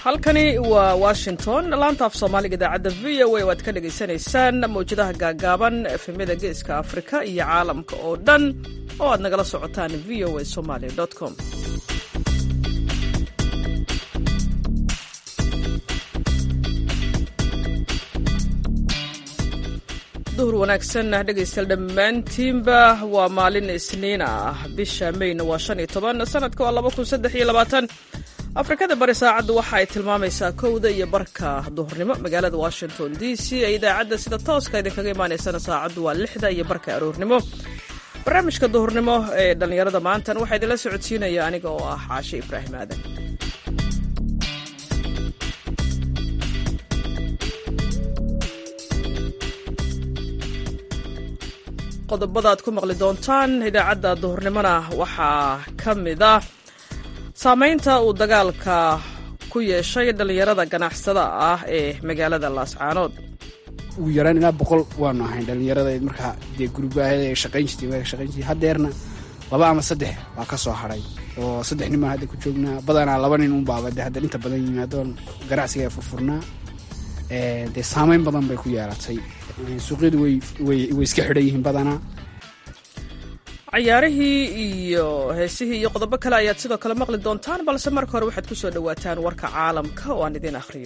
halkani waa washington laanta af soomaaliga idaacadda v o a waad ka dhagaysanaysaan mawjadaha gaagaaban efemyada geeska afrika iyo caalamka oo dhan oo aad nagala socotaan v o a somaly com duhur wanaagsan dhegaystayaal dhammaantiinba waa maalin isniin ah bisha mayna waa shan iyo toban sanadka waa laba kun saddex iyo labaatan afrikada bari saacaddu waxa ay tilmaamaysaa kowda iyo barka duhurnimo magaalada washington d c ee idaacadda sida tooska idinkaga imaanaysana saacaddu waa lixda iyo barka aroornimo barnaamijka duhurnimo ee dhallinyarada maantan waxaa idinla socodsiinaya aniga oo ah caashe ibraahim aadan qodobada aad ku maqli doontaan idaacadda duhurnimona waxaa ka mid ah saamaynta uu dagaalka ku yeeshay dhallinyarada ganacsada ah ee magaalada laascaanood ugu yaraan ilaa boqol waanu ahayn dhallinyarada markaa dee gurubahada shaqayn jirtay waa shaqayn jirtay haddeerna laba ama saddex baa ka soo hadhay oo saddex nin baan hadda ku joognaa badanaa laba nin un baaba de hadda inta badan yimaadoon ganacsiga furfurnaa dee saamayn badan bay ku yeelatay suuqyadu way iska xidhan yihiin badanaa cayaarihii iyo heesihii iyo qodobo kale ayaad sidoo kale maqli doontaan balse marka hore waxaad ku soo dhowaataan warka caalamka oo aan idiin akhriyo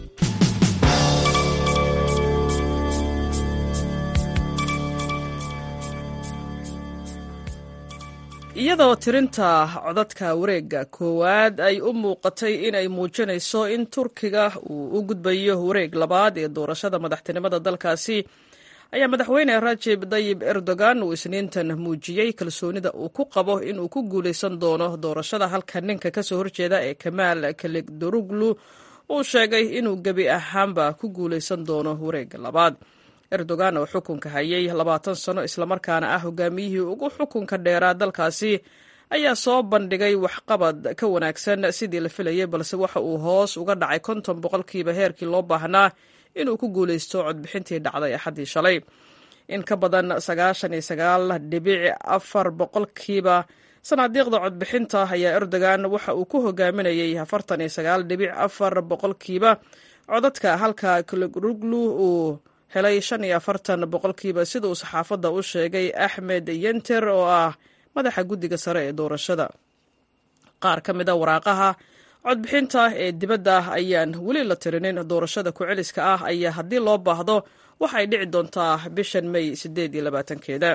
iyadoo tirinta codadka wareegga koowaad ay u muuqatay inay muujinayso in turkiga uu u gudbayo wareeg labaad ee doorashada madaxtinimada dalkaasi ayaa madaxweyne rajib dayib erdogan uu isniintan muujiyey kalsoonida uu ku qabo inuu ku guulaysan doono doorashada halka ninka kasoo horjeeda ee kamaal kaligdoruglu uu sheegay inuu gebi ahaanba ku guulaysan doono wareegga labaad erdogan oo xukunka hayay labaatan sano islamarkaana ah hogaamiyihii ugu xukunka dheeraa dalkaasi ayaa soo bandhigay waxqabad ka wanaagsan sidii la filayay balse waxa uu hoos uga dhacay konton boqolkiiba heerkii loo baahnaa inuu ku guulaysto codbixintii dhacday axaddii shalay in ka badan sagaashan iyo sagaal dhibic afar boqolkiiba sanaadiiqda codbixinta ayaa erdogan waxa uu ku hogaaminayay afartan iyo sagaal dhibic afar boqolkiiba codadka halka klogruglu uu helay shan iyo afartan boqolkiiba sida uu saxaafadda u sheegay axmed yenter oo ah madaxa guddiga sare ee doorashada qaar ka mid a waraaqaha codbixinta ee dibadda ayaan weli la tirinin doorashada ku-celiska ah ayaa haddii loo baahdo waxay dhici doontaa bishan may siddeed iyo labaatankeeda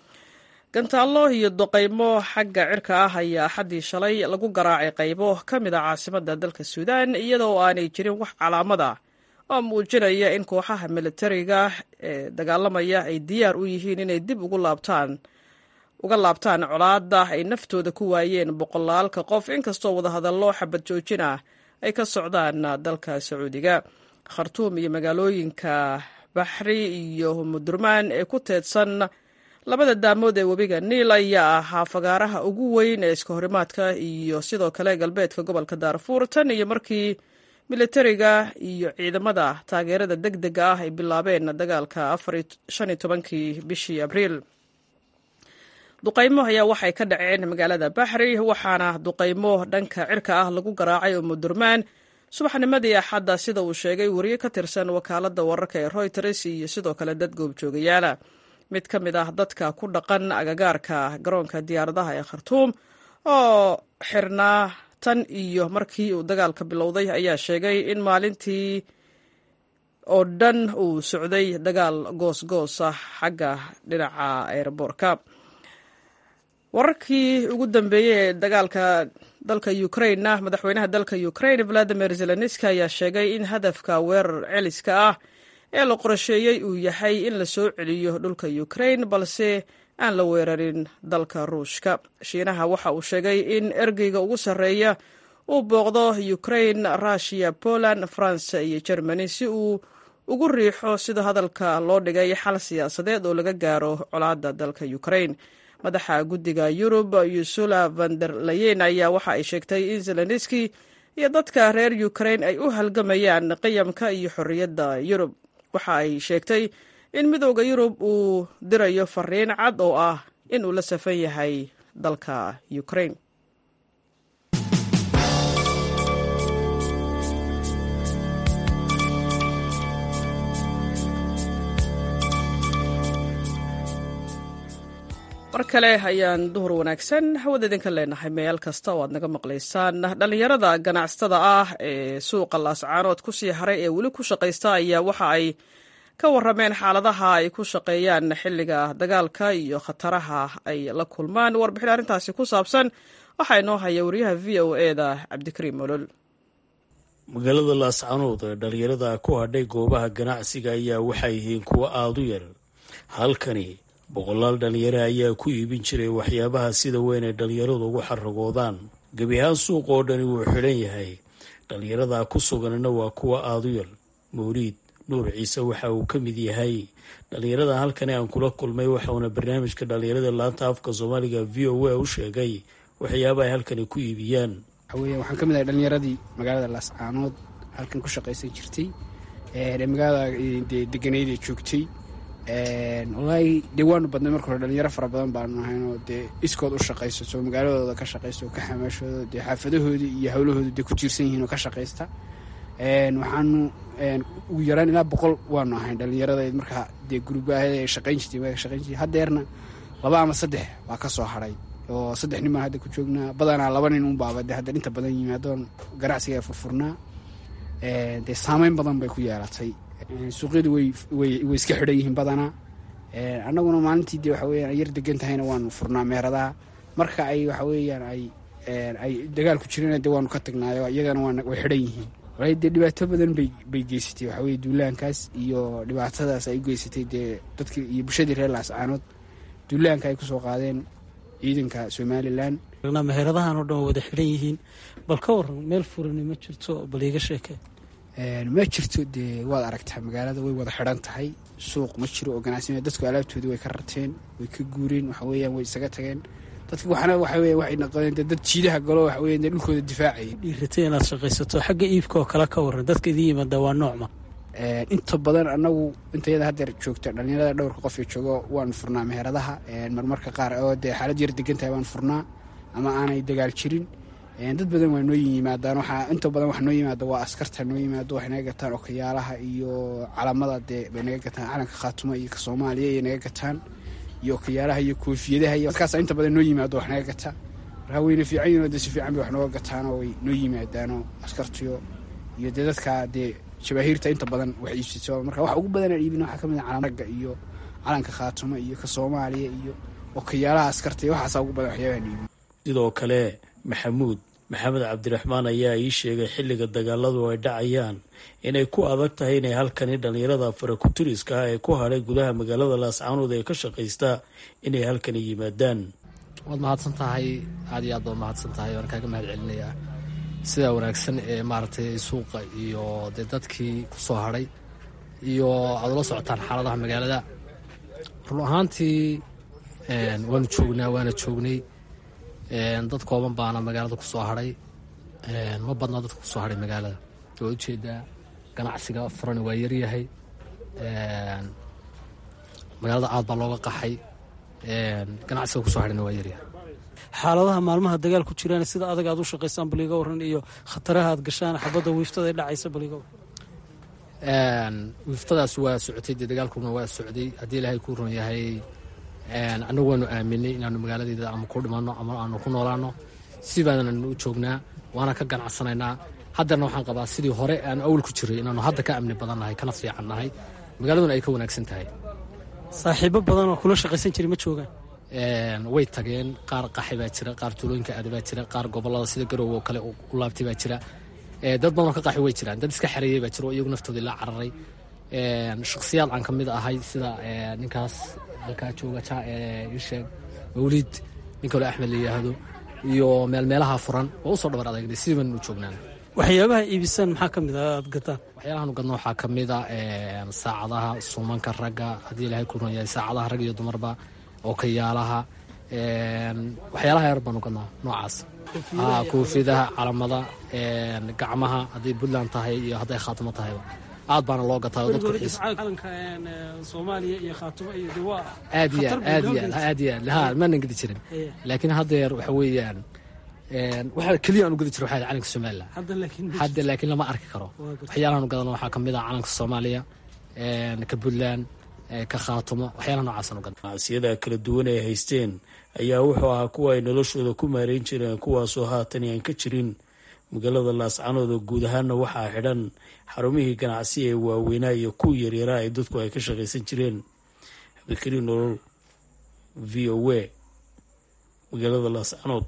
gantaallo iyo doqaymo xagga cirka ah ayaa axaddii shalay lagu garaacay qaybo ka mid a caasimadda dalka suudaan iyadoo aanay jirin wax calaamada oo muujinaya in kooxaha militariga ee dagaalamaya ay diyaar u yihiin inay dib ugu laabtaan uga laabtaan colaadda ay naftooda ku waayeen boqolaalka qof inkastoo wadahadallo xabad joojin ah ay ka socdaan dalka sacuudiga khartuum iyo magaalooyinka baxri iyo mudurmaan ee ku teedsan labada daamood ee webiga niil ayaa ahaa fagaaraha ugu weyn ee iska horimaadka iyo sidoo kale galbeedka gobolka daarfuur tan iyo markii militariga iyo ciidamada taageerada deg dega ah ay bilaabeen dagaalka shan iyo tobankii bishii abriil duqaymo ayaa waxay ka dhaceen magaalada baxri waxaana duqaymo dhanka cirka ah lagu garaacay oo mudurmaan subaxnimadii axadda sida uu sheegay wariye ka tirsan wakaaladda wararka ee royters iyo sidoo kale dad goobjoogayaala mid ka mid ah dadka ku dhaqan agagaarka garoonka diyaaradaha ee khartuum oo xirnaa tan iyo markii uu dagaalka bilowday ayaa sheegay in maalintii oo dhan uu socday dagaal goos-goos ah xagga dhinaca eeraboorka wararkii ugu dambeeyey ee dagaalka dalka ukrainena madaxweynaha dalka ukraine valadimir zelenski ayaa sheegay in hadafka weerar celiska ah ee la qorsheeyey uu yahay in la soo celiyo dhulka ukraine balse aan la weerarin dalka ruushka shiinaha waxa uu sheegay in ergeyga ugu sarreeya uu booqdo ukraine rushiya poland france iyo germany si uu ugu riixo sida hadalka loo dhigay xal siyaasadeed oo laga gaaro colaadda dalka ukraine madaxa guddiga yurub yusula vander layen ayaa waxa ay sheegtay in zelenski iyo dadka reer ukraine ay u halgamayaan qiyamka iyo xorriyadda yurub waxa ay sheegtay in midooda yurub uu dirayo fariin cad oo ah in uu la safan yahay dalka ukraine mar kale ayaan duhur wanaagsan hawada idinka leenahay meel kasta oo aad naga maqlaysaan dhallinyarada ganacsatada ah ee suuqa laascaanood kusii haray ee weli ku shaqaysta ayaa waxa ay ka warameen xaaladaha ay ku shaqeeyaan xilliga dagaalka iyo khataraha ay la kulmaan warbixin arrintaasi ku saabsan waxaa inoo haya wariyaha v o eda cabdikariim olol magaalada laascaanood ee dhallinyarada ku hadhay goobaha ganacsiga ayaa waxay yihiin kuwo aada u yar halkani boqolaal dhalinyaro ayaa ku iibin jiray waxyaabaha sida weyn ay dhallinyaradu ugu xaragoodaan gebi ahaan suuq oo dhani wuu xidhan yahay dhallinyarada ku suganna waa kuwa aada u yar mawliid nuur ciise waxa uu ka mid yahay dhallinyarada halkani aan kula kulmay waxauna barnaamijka dhallinyarada laanta afka soomaaliga v o a u sheegay waxyaaba ay halkani ku iibiyaan waxaweya waxaan ka mid ahay dhallinyaradii magaalada laascaanood halkan ku shaqaysan jirtay ee magaalada dee deganeyd ee joogtay wallaahi dee waanu badnay marka hore dhalinyaro fara badan baanu ahaynoo dee iskood u shaqaysato magaaladooda ka shaqaysta oo ka xamaashooda dee xaafadahoodii iyo howlahooda dee ku tiirsan yihiin oo ka shaqaysta waxaanu ugu yaraan ilaa boqol waanu ahayn dhalinyarada markaa dee gurubaahada shaqayn jirtay waa shaqayn jirtay haddeerna laba ama saddex waa ka soo hadhay oo saddex nin baan hadda ku joognaa badanaa laba nin unbaaba dee hadda inta badan yimaadoon ganacsiga ee furfurnaa dee saameyn badan bay ku yeelatay suuqyadu way way iska xidhan yihiin badanaa annaguna maalintii dee waxa weyaan ay yar degan tahayna waanu furnaa meheradaha marka ay waxa weeyaan ay ay dagaal ku jireen dee waanu ka tagnaayo iyagana waa way xidhan yihiin walaahi dee dhibaato badan bay bay geysatay waxa weye duulaankaas iyo dhibaatadaas ay u geysatay dee dadkii iyo bulshadii reer laascaanood duulaanka ay kusoo qaadeen ciidanka somalilan meheradahan oo dhan waa wada xidhan yihiin bal ka waran meel furani ma jirto bal iiga sheeke ma jirto dee waad aragtaa magaalada way wada xidhan tahay suuq ma jiro oo ganacsi dadku alaabtoodii way ka rateen way ka guureen waxa weeyaan way isaga tageen dadki waxna waxa weya waxay noqdeen dee dad jiidaha galo waxa weya dee dhulkooda difaacaya dhiiratay inaad shaqaysato xagga iibka oo kale ka waran dadka idiin yimaada waa noocma inta badan anagu intayada haddeer joogta dhalinyarada dhowrka qof ee joogo waanu furnaa meheradaha marmarka qaar oo dee xaalad yar degan tahay waan furnaa ama aanay dagaal jirin dad badan waa noo yimaadaan waxaa inta badan wax noo yimaada waa askarta noo yimaado waxay naga gataan okayaalaha iyo calamada dee bay naga gataan calanka khaatuma iyo ka soomaaliya iyo naga gataan iyo okayaalaha iyo koofiyadaha iyo dadkaas inta badan noo yimaado wax naga gataa markaa wayna fiican yihin oo dee si fiican bay wax nooga gataanoo way noo yimaadaanoo askartiyo iyo dee dadka dee jabaahiirta inta badan wax iibsato marka waxa ugu badanaan iibin waxaa ka mid a calanragga iyo calanka khaatuma iyo ka soomaaliya iyo okayaalaha askarta iyo waxaasa ugu badan waxyaabahan iibin sidoo kale maxamuud maxamed cabdiraxmaan ayaa ii sheegay xilliga dagaaladu ay dhacayaan inay ku adag tahay inay halkani dhallinyarada farakutiriska ah ee ku hadhay gudaha magaalada laascaanood ee ka shaqaysta inay halkani yimaadaan waad mahadsan tahay aad iyo aad baad mahadsan tahay waan kaaga mahad celinayaa sidaa wanaagsan ee maaragtay suuqa iyo dee dadkii ku soo hadhay iyo aad ula socotaan xaaladaha magaalada run ahaantii waanu joognaa waana joognay dad kooban baana magaalada ku soo hadhay ma badna dadka kusoo hadhay magaalada waa ujeedaa ganacsiga furani waa yaryahay magaalada aad baa looga qaxay ganacsiga kusoo hadhayna waa yaryahay xaaladaha maalmaha dagaal ku jiraan sida adag aad u shaqaysaan bal iga waran iyo khataraha aad gashaan xabadda wiiftada ee dhacaysa bal iga waran wiiftadaas waa socotay dee dagaalkuna waa socday haddii ilaahay kuu ron yahay annagu waanu aaminay inaanu magaaladeeda ama ku dhimanno ama aanu ku noolaano si baananu u joognaa waana ka ganacsanaynaa haddeerna waxaan qabaa sidii hore aanu awal ku jiray inaanu hadda ka amni badan nahay kana fiican nahay magaaladuna ay ka wanaagsan tahay saaxiibo badan oo kula shaqaysan jiray ma joogaan way tageen qaar qaxi baa jira qaar tuulooyinka aada baa jira qaar gobolada sida garowe oo kale u laabtay baa jira dad badanoo ka qaxi way jiraan dad iska xareeyey baa jira oo iyagu naftoodii la cararay shakhsiyaad aan ka mid ahay sida ninkaas halkaa jooga isheeg mawliid nin kaloo axmed la yidhaahdo iyo meelmeelaha furan waa usoo dhabar adeegnay sidii baanu u joognaan waxyaabaha iibisaan maxaa ka mid a aad gataan waxyaalahan gadno waxaa ka mid a saacadaha suumanka ragga haddii ilaahay ku ron yahay saacadaha rag iyo dumarba okayaalaha waxyaalaha yar baanu gadnaa noocaas koofidaha calamada gacmaha hadday puntland tahay iyo hadday khaatimo tahayba aad baana loo gataa oo dadku aad iyo aad iyo aad iyo aad ha maanan gedi jirin laakiin haddeer waxa weeyaan waxa keliya aanu gedi jiro waxaa calanka somaliland hadda laakiin lama arki karo waxyaalahaanu gadano waxaa ka mid ah calanka soomaaliya ka puntland ka khaatumo waxyaalaha noocaasaan u gadna ganacsiyada kala duwan ay haysteen ayaa wuxuu ahaa kuwa ay noloshooda ku maareyn jireen kuwaasoo haatan aan ka jirin magaalada laascanood oo guud ahaana waxaa xidhan xarumihii ganacsi ee waaweynaa iyo kuwa yaryaraa ay dadku ay ka shaqaysan jireen cabdikariin nolol v o a magaalada laascanood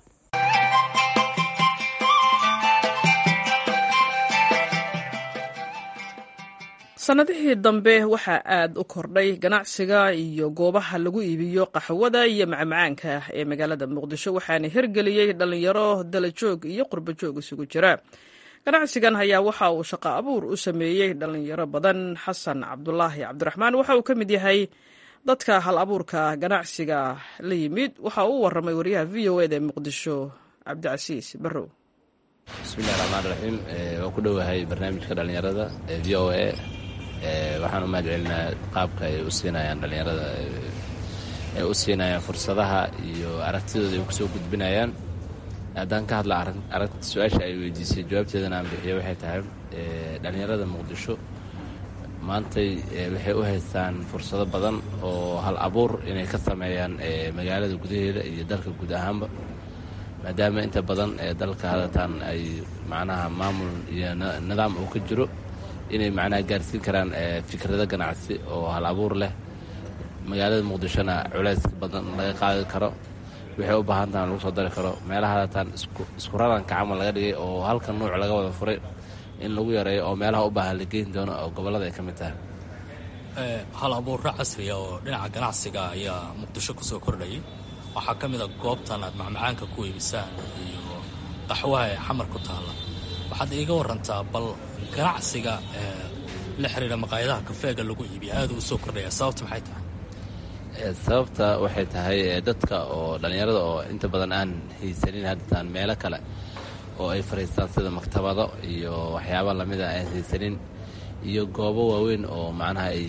sannadihii dambe waxaa aad u kordhay ganacsiga iyo goobaha lagu iibiyo qaxwada iyo macmacaanka ee magaalada muqdisho waxaana hirgeliyey dhallinyaro dalajoog iyo qurbajoog isugu jira ganacsigan ayaa waxa uu shaqo abuur u sameeyey dhallinyaro badan xasan cabdulaahi cabdiraxmaan waxa uu ka mid yahay dadka hal abuurka ganacsiga la yimid waxa uu waramay wariyaha v o eda ee muqdisho cabdicasiis barrow bismillahi raxmaan raxiim waa ku dhowahay barnaamijka dhallinyarada ee v o a waxaan u mahad celinaa qaabka ay u siinayaan dhallinyarada ay u siinayaan fursadaha iyo aragtidooda ay kusoo gudbinayaan haddaan ka hadla aragti su-aasha ay weydiisay jawaabteedana aan bixiyo waxay tahay dhallinyarada muqdisho maantay waxay u haystaan fursado badan oo hal abuur inay ka sameeyaan magaalada gudaheeda iyo dalka guud ahaanba maadaama inta badan ee dalka hadatan ay macnaha maamul iyo nidaam uu ka jiro inay macnaha gaarsiin karaan fikrado ganacsi oo hal abuur leh magaalada muqdishona culays badan laga qaadi karo waxay u baahan tahan lagu soo dari karo meelaha hadatan isku raranka camal laga dhigay oo halka nuuc laga wada furay in lagu yareeyo oo meelaha u baahan la geyn doono oo gobollada ay ka mid tahay hal abuurra casriya oo dhinaca ganacsiga ayaa muqdisho ku soo kordhayay waxaa ka mid a goobtan aad macmacaanka ku iibisaan iyo qaxwaha ee xamar ku taalla waxaad iiga warantaa bal ganacsiga la xiriira maqaayadaha kafeega lagu iibiya aada u soo kordhaya sababta maxay tahay sababta waxay tahay dadka oo dhallinyarada oo inta badan aan haysanin haddataan meelo kale oo ay fariistaan sida maktabado iyo waxyaaba lamida aan haysanin iyo goobo waaweyn oo macnaha ay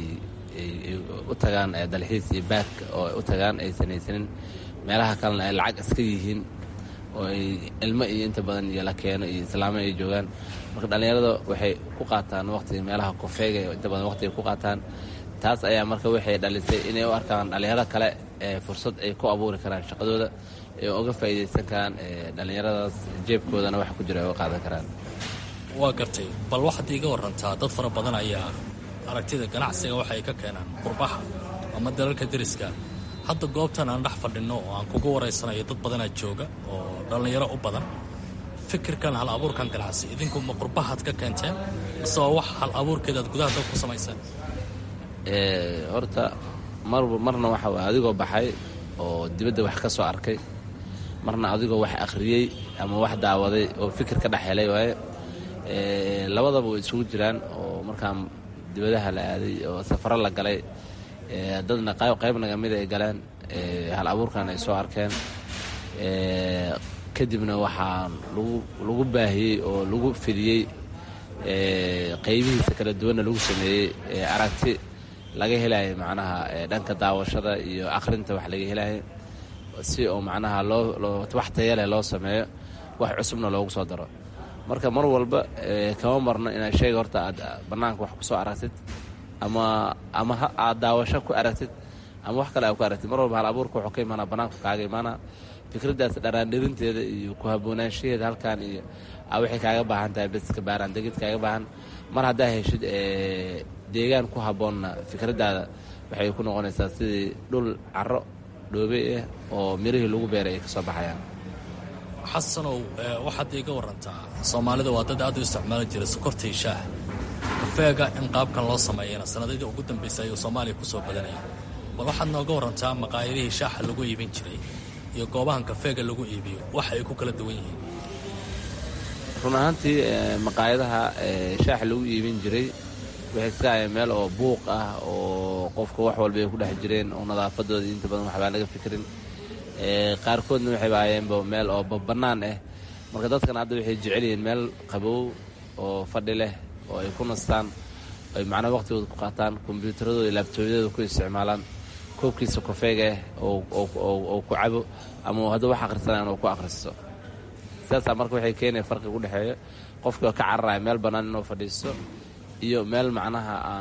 u tagaan dalxiis iyo baak oo ay u tagaan aysan haysanin meelaha kalena ay lacag iska yihiin oo ay ilmo iyo inta badan iyo la keeno iyo islaamo ay joogaan marka dhallinyarada waxay ku qaataan waqtiga meelaha kofeega inta badan waqtiga ku qaataan taas ayaa marka waxay dhalisay inay u arkaan dhallinyaro kale ee fursad ay ku abuuri karaan shaqadooda ee uga faa'iidaysan karaan dhallinyaradaas jeebkoodana wax ku jira ay uga qaadan karaan waa gartay bal waxaad iiga warantaa dad fara badan ayaa aragtida ganacsiga waxa ay ka keenaan qurbaha ama dalalka deriska hadda goobtan aan dhex fadhinno oo aan kugu waraysanayo dad badanaa jooga oo dhallinyaro u badan fikirkan hal abuurkan ganacsi idinku ma qurbahaad ka keenteen mise waa wax hal abuurkeeda aad gudaha dad ku samayseen horta marba marna waxa waay adigoo baxay oo dibadda wax ka soo arkay marna adigoo wax akhriyey ama wax daawaday oo fikir ka dhex helay waaye labadaba way isugu jiraan oo markaan dibadaha la aaday oo safaro la galay dadna qayb naga mid ay galeen hal abuurkan ay soo arkeen kadibna waxaa lagu baahiyey oo lagu fidiyey qaybihiisa kala duwanna lagu sameeyey aragti laga helayo macnaha dhanka daawashada iyo akhrinta wax laga helayo si oo macnaha loo wax tayaleh loo sameeyo wax cusubna loogu soo daro marka mar walba kama marno inaad sheega horta aad bannaanka wax ku soo aragtid ama ama aad daawasho ku aragtid ama wax kale aad ku aragtid mar walba hal abuurka wuxuu ka imaanaa bannaanku kaaga imaanaa fikraddaas dharaandhirinteeda iyo ku haboonaanshaheeda halkan iyo waxay kaaga baahan tahay beska baaraan degid kaaga baahan mar haddaa heshid deegaan ku habboonna fikraddaada waxay ku noqonaysaa sidii dhul caro dhoobe ah oo mirihii lagu beeray ay ka soo baxayaan xasanow waxaad iiga warantaa soomaalida waa dad aad u isticmaali jira sokorta iyo shaaha kafeega in qaabkan loo sameeyana sanadadii ugu dambaysay ayuu soomaaliya ku soo badanaya bal waxaad nooga warantaa maqaayadihii shaaxa lagu iibin jiray iyo goobahan kafeega lagu iibiyo waxa ay ku kala duwan yihiin run ahaantii maqaayadaha shaaxa lagu iibin jiray waxay iska hayeen meel oo buuq ah oo qofka wax walba ay ku dhex jireen oo nadaafadooda inta badan waxbaa laga fikirin qaarkoodna waxayba hayeenba meel oo bannaan ah marka dadkan hadda waxay jecel yihiin meel qabow oo fadhi leh oo ay ku nastaan ay macnaa waqtigooda ku qaataan kombyuutaradooda iyo laabtoobyadooda ku isticmaalaan koobkiisa kofeega ah oo ku cabo ama hadduu wax akhrisanayan oo ku akhristo sidaasaa marka waxay keenaya farqi u dhexeeya qofkii oo ka cararaya meel bannaan inuu fadhiisto iyo meel macnaha aan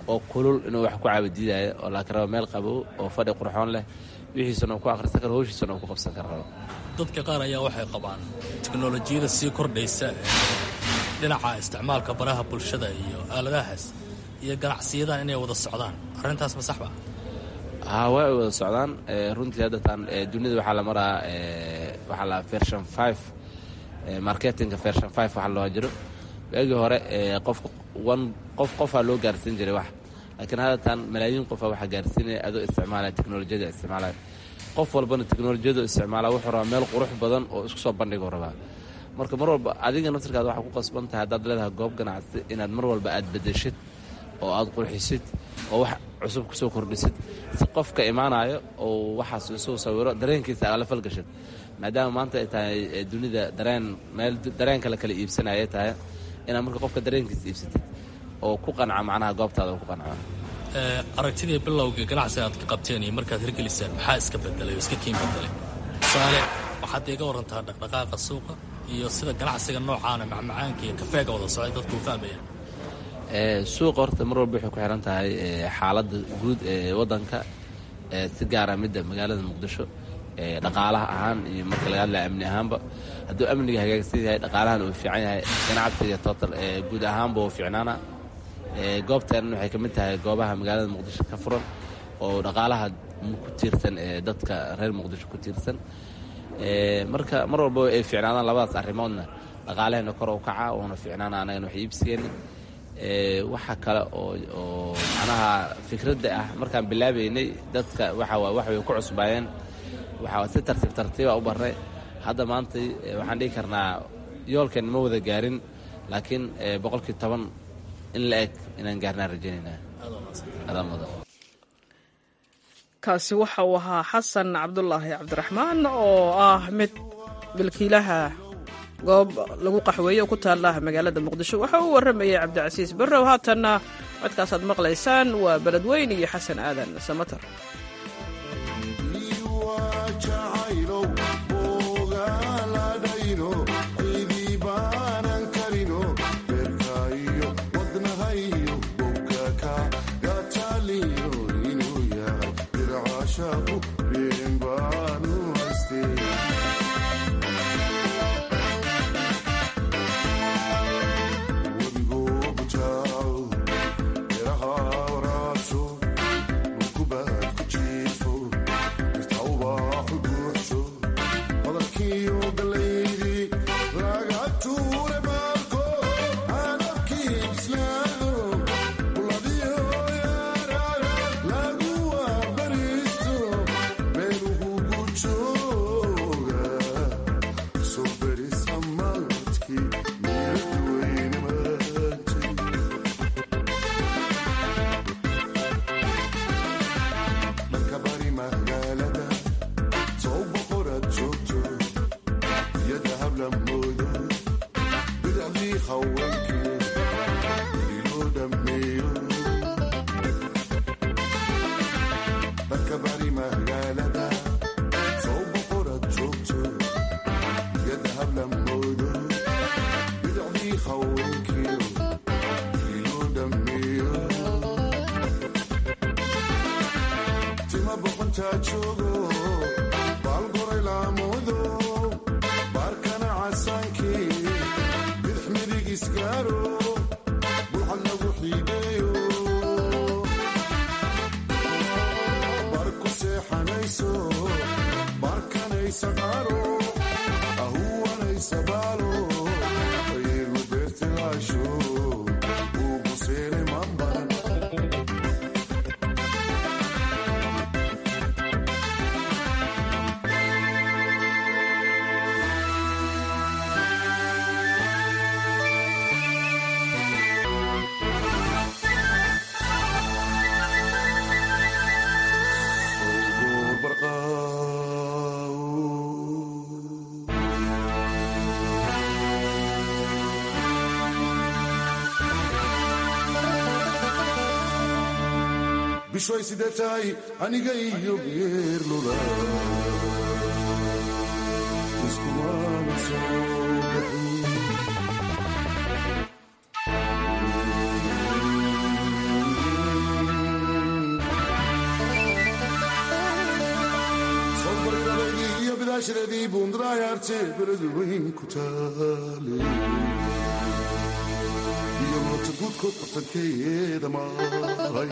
oo kulul inuu wax ku caabadiidaayo oo laakiin rabo meel qabow oo fadhi qurxoon leh wixiisana uu ku akhrisan karo howshiisana uu ku qabsan karo rabo dadka qaar ayaa waxay qabaan teknolojiyada sii kordhaysa dhinaca isticmaalka baraha bulshada iyo aaladahaas iyo ganacsiyadahan inay wada socdaan arrintaas ma saxba haa waa ay wada socdaan runtii haddatan dunida waxaa la maraa waxaa la version five marketinga version five waxa loo jiro waagii hore qofka one qof qofaa loo gaarsiin jiray wax laakiin haddatan malaayiin qofaa waxaa gaarsiinaya adoo isticmaalaya teknolojiyada isticmaalaya qof walbana teknolojiyadu isticmaala wuxuu rabaa meel qurux badan oo isku soo bandhiguu rabaa marka mar walba adiga naftirkaada waxaa ku qasban tahay haddaad leedahay goob ganacsi inaad mar walba aad bedeshid oo aad qurxisid oo wax cusub kusoo kordhisid si qofka imaanayo oo waxaas isuu sawiro dareenkiisa aala falgashid maadaama maanta ay tahay dunida dareen meel dareen kale kala iibsanaya tahay inaad marka qofka dareenkiisa iibsatid oo ku qanca macnaha goobtaada oo ku qanca aragtidii bilowga ganacsiga aad ka qabteen iyo markaad hirgeliseen maxaa iska bedelay oo iska kiin bedelay tusaale waxaad iga warantaa dhaqdhaqaaqa suuqa iyo sida ganacsiga noocaana macmacaanka iyo kafeega wada socday dadku u fahmayaan suuqa horta mar walba waxay ku xiran tahay xaaladda guud ee waddanka si gaara midda magaalada muqdisho dhaqaalaha ahaan iyo marka laga hadlaya amni ahaanba hadduu amniga hagaagsan yahay dhaqaalahan uu fiican yahay ganacsiga total guud ahaanba uu fiicnaana goobteenan waxay ka mid tahay goobaha magaalada muqdisho ka furan oo dhaqaalaha ku tiirsan ee dadka reer muqdisho ku tiirsan marka mar walba ay fiicnaadaan labadaas arrimoodna dhaqaalaheenna kor u kaca uuna fiicnaana anagana wax iibsigeena waxa kale oo oo macnaha fikradda ah markaan bilaabaynay dadka waxa wax way ku cusbaayeen waxaa si tartiib tartiiba u barnay hadda maanta waxaan dhihi karnaa yoolkeen ma wada gaarin laakiin boqolkii toban in la eg inaan gaarnaan rajaynaynaa adaa mudan kaasi waxa uu ahaa xasan cabdulaahi cabdiraxmaan oo ah mid milkiilaha goob lagu qaxweeye oo ku taala magaalada muqdisho waxa uu warramayay cabdicasiis barrow haatanna codkaasaad maqlaysaan waa beledweyn iyo xasan aadan samatar bishoy sidee tahay aniga iyo geerlula iskumana soo baxin bundraayarte beledweyn ku taale iyo moota guudkood bartankeeda maray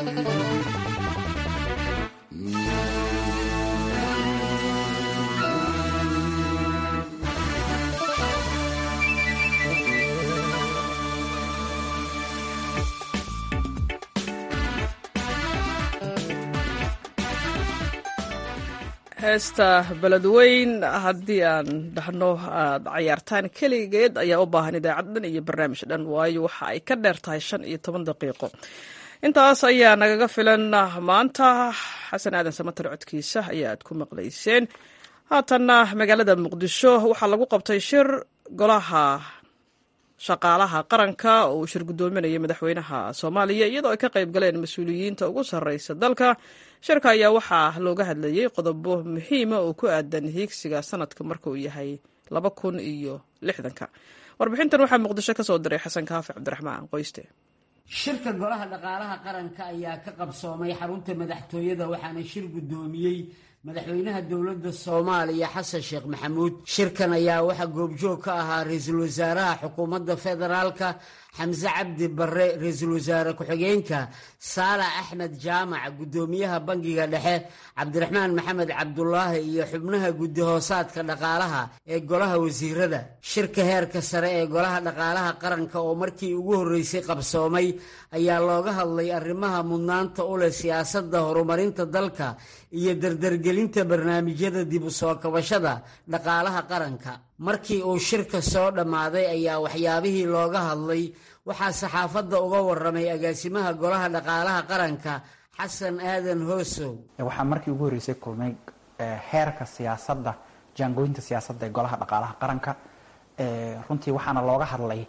heesta beledweyn haddii aan dhahno aad cayaartaan keligeed ayaa u baahan idaacad dhan iyo barnaamij dhan waayo waxa ay ka dheer tahay shan iyo toban daqiiqo intaas ayaa nagaga filan maanta xasan aadan samatar codkiisa ayaa aad ku maqlayseen haatanna magaalada muqdisho waxaa lagu qabtay shir golaha shaqaalaha qaranka oo uu shir guddoominayay madaxweynaha soomaaliya iyadoo ay ka qayb galeen mas-uuliyiinta ugu sarreysa dalka shirka ayaa waxaa looga hadlayey qodobo muhiima oo ku aadan hiigsiga sanadka marka uu yahay laba kun iyo lixdanka warbixintan waxaa muqdisho ka soo diray xasan kaafi cabdiraxmaan qoyste shirka golaha dhaqaalaha qaranka ayaa ka qabsoomay xarunta madaxtooyada waxaana shir guddoomiyey madaxweynaha dowladda soomaaliya xasan sheekh maxamuud shirkan ayaa waxaa goobjoog ka ahaa ra-iisul wasaaraha xukuumadda federaalka xamse cabdi barre ra-iisul wasaare ku-xigeenka saalax axmed jaamac guddoomiyaha bangiga dhexe cabdiraxmaan maxamed cabdulaahi iyo xubnaha guddi hoosaadka dhaqaalaha ee golaha wasiirada shirka heerka sare ee golaha dhaqaalaha qaranka oo markii ugu horreysay qabsoomay ayaa looga hadlay arrimaha mudnaanta u leh siyaasadda horumarinta dalka iyo dardargelinta barnaamijyada dib u soo kabashada dhaqaalaha qaranka markii uu shirka soo dhammaaday ayaa waxyaabihii looga hadlay waxaa saxaafadda uga waramay agaasimaha golaha dhaqaalaha qaranka xasan aadan hoosow waxaa markii ugu horreysay kulmay heerka siyaasadda jaangooyinta siyaasadda ee golaha dhaqaalaha qaranka runtii waxaana looga hadlay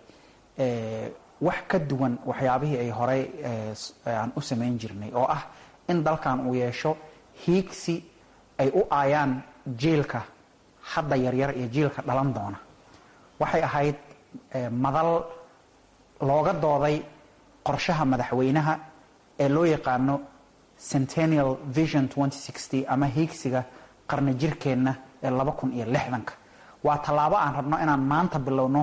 wax ka duwan waxyaabihii ay horey aan u samayn jirnay oo ah in dalkan uu yeesho hiigsi ay u aayaan jiilka hadda yaryar iyo jiilka dhalan doona waxay ahayd madal looga dooday qorshaha madaxweynaha ee loo yaqaano centennial vision ama hiigsiga qarni jirkeenna ee laba kun iyo lixdanka waa tallaabo aan rabno inaan maanta bilowno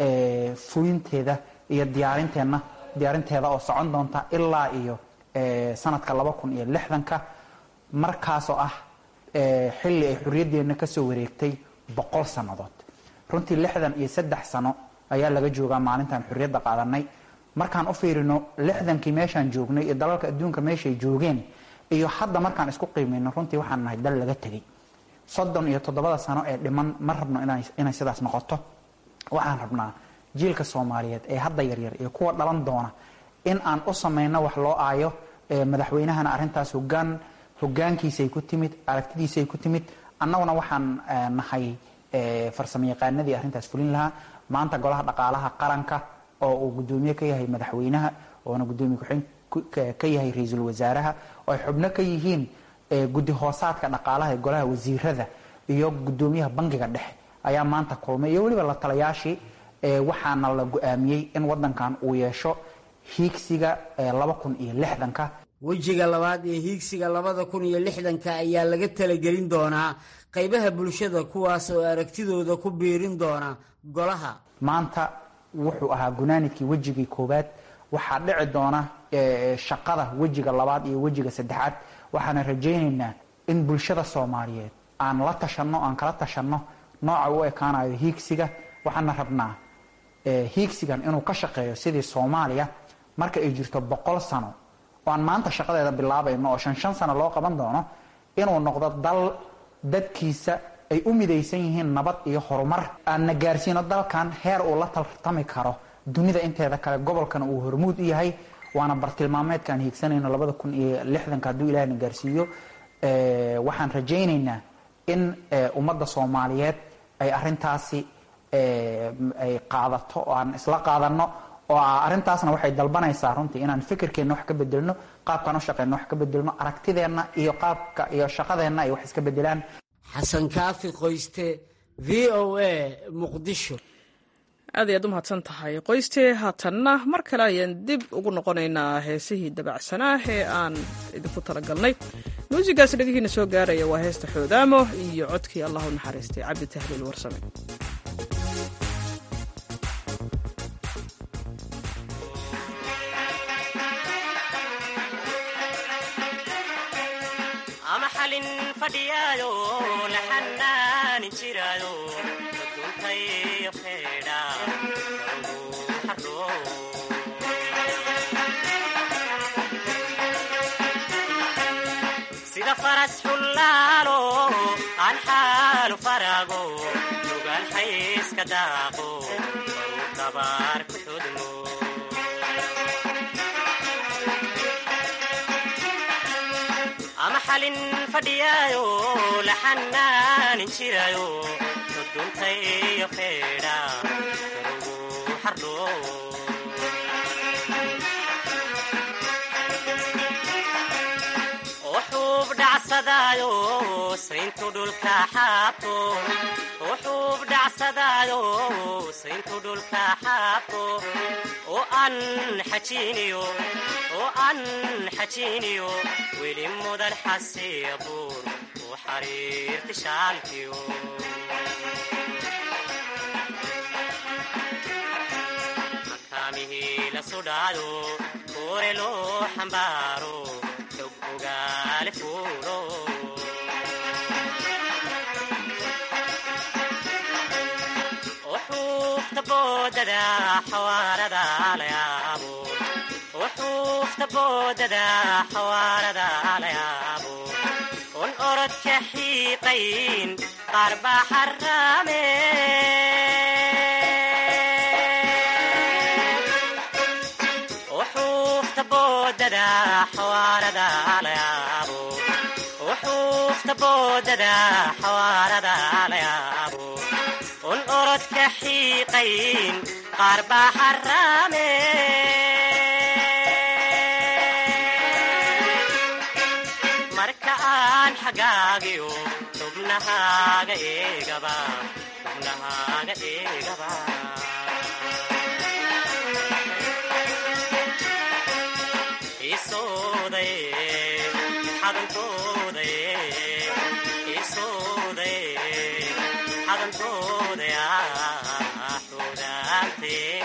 fulinteeda iyo diyaarinteenna diyaarinteeda oo socon doonta ilaa iyo sanadka laba kun iyo lixdanka markaasoo ah xilli ay xorriyaddeenna kasoo wareegtay boqol sannadood runtii lixdan iyo saddex sano ayaa laga joogaa maalintaan xorriyadda qaadanay markaan u fiirino lixdankii meeshaan joognay iyo dalalka adduunka meeshay joogeen iyo hadda markaan isku qiimayno runtii waxaan nahay dal laga tegay soddon iyo toddobada sano ee dhiman ma rabno inay sidaas noqoto waxaan rabnaa jiilka soomaaliyeed ee hadda yaryar iyo kuwa dhalan doona in aan u samayno wax loo aayo madaxweynahana arrintaas hogaan hogaankiisay ku timid aragtidiisay ku timid annaguna waxaan nahay farsamo yaqaanadii arrintaas fulin lahaa maanta golaha dhaqaalaha qaranka oo uu guddoomiye ka yahay madaxweynaha oona guddoomiye ku-xigeen ka yahay ra-iisul wasaaraha oo ay xubno ka yihiin guddi hoosaadka dhaqaalaha ee golaha wasiirada iyo guddoomiyaha bangiga dhexe ayaa maanta kulmay iyo weliba la talayaashii waxaana la go-aamiyey in wadankan uu yeesho hiigsiga laba kun iyo lixdanka wejiga labaad ee hiigsiga labada kun iyo lixdanka ayaa laga talagelin doonaa qaybaha bulshada kuwaas oo aragtidooda ku biirin doona golaha maanta wuxuu ahaa gunaanidkii wejigii koowaad waxaa dhici doona shaqada wejiga labaad iyo wejiga saddexaad waxaana rajaynaynaa in bulshada soomaaliyeed aan la tashanno aan kala tashanno nooca u ekaanayo hiigsiga waxaana rabnaa hiigsigan inuu ka shaqeeyo sidii soomaaliya marka ay jirto boqol sano oo aan maanta shaqadeeda bilaabayno oo shan shan sano loo qaban doono inuu noqdo dal dadkiisa ay u midaysan yihiin nabad iyo horumar aanna gaarsiino dalkan heer uu la tartami karo dunida inteeda kale gobolkana uu hormuud u yahay waana bartilmaameedkaan hiigsanayno labada kun iyo lixdanka hadduu ilahna gaarsiiyo waxaan rajaynaynaa in ummadda soomaaliyeed ay arintaasi ay qaadato oo aan isla qaadano oo arrintaasna waxay dalbanaysaa runtii inaan fikirkeenna wax ka bedelno qaabkaan u shaqeyno wax ka bedelno aragtideenna iyo qaabka iyo shaqadeenna ay wax iska bedelaan xasan kaafi qoyste v o a muqdisho aad ayaad u mahadsan tahay qoyste haatanna mar kale ayaan dib ugu noqonaynaa heesihii dabacsanaa ee aan idinku talagalnay muusigaas dhegihiina soo gaaraya waa heesta xoodaamo iyo codkii allah u naxariistay cabdi tahliil warsame ama xalin fadhiyaayo la xanaanin jiraayo duntayo feedha sida faras xullaalo aan xaalu faraago lugaan xayska daaqo baruu dabaar ku xudmo ama xalin fadhiyaayo la xanaanin jiraayo duntayo feedha karugu xardho wuxuub dhacsadaayo sayntu dhulka xaabto wuxuub dhacsadaayo sayntu dhulka xaabto oo aan xajiiniyo oo aan xajiiniyo weli mudan xasiya buur u xariirti shaalkiyo makaamihii la sudhaayo kuure loo xambaaro xog ogaale fuulo wuxuufta boodada xawaarada layaabo wuxuufta boodada xawaarada layaabo un orodka xiiqayn qaar baa xaraame wuxuufta boodada xawaarada layaabo wuxuufta boodada xawaarada layaabo un orodka xiiqayn qaar baa xaraame marka aan xagaagiyo xubnahaaga eegaba xubnahaaga eegaba isooday xadantooday isooday xadantooday xudaantee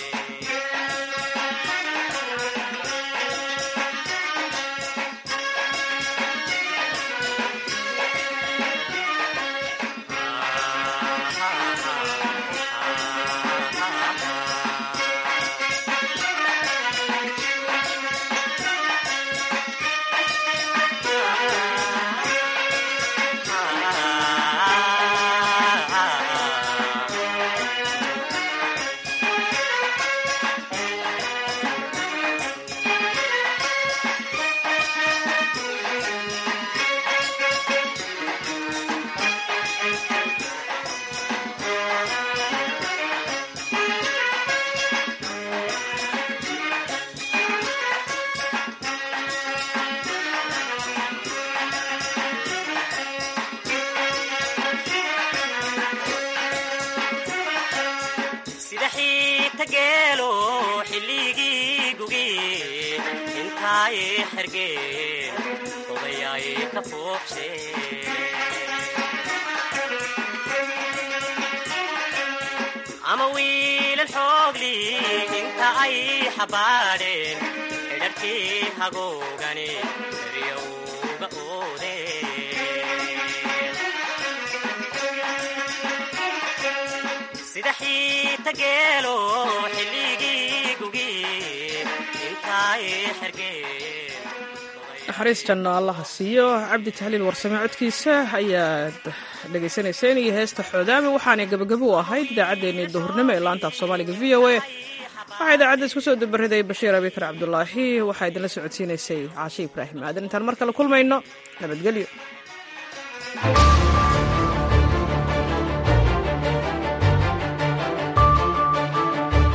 sida xiita geelo xilligii gugi intaay xergeen odayaay ka foobshe ama wiilal xoogli inta ay xabaadheen xidharkii hagoogani daryowga oodeen sida xiita geelo xilligii gugi intaay xergeen naxariistanna allaha siiyo cabdi tahliil warsame codkiisa ayaad dhegaysanayseen iyo heesta xoodaami waxaanay gabagabo u ahayd idaacaddeenii duhurnimo ee laanta af soomaaliga v o a waxaa idaacadda isku soo dabariday bashiir abikar cabdulaahi waxaa idinla socodsiinaysay caashe ibraahim aadan intaan mar kale kulmayno nabadgelyo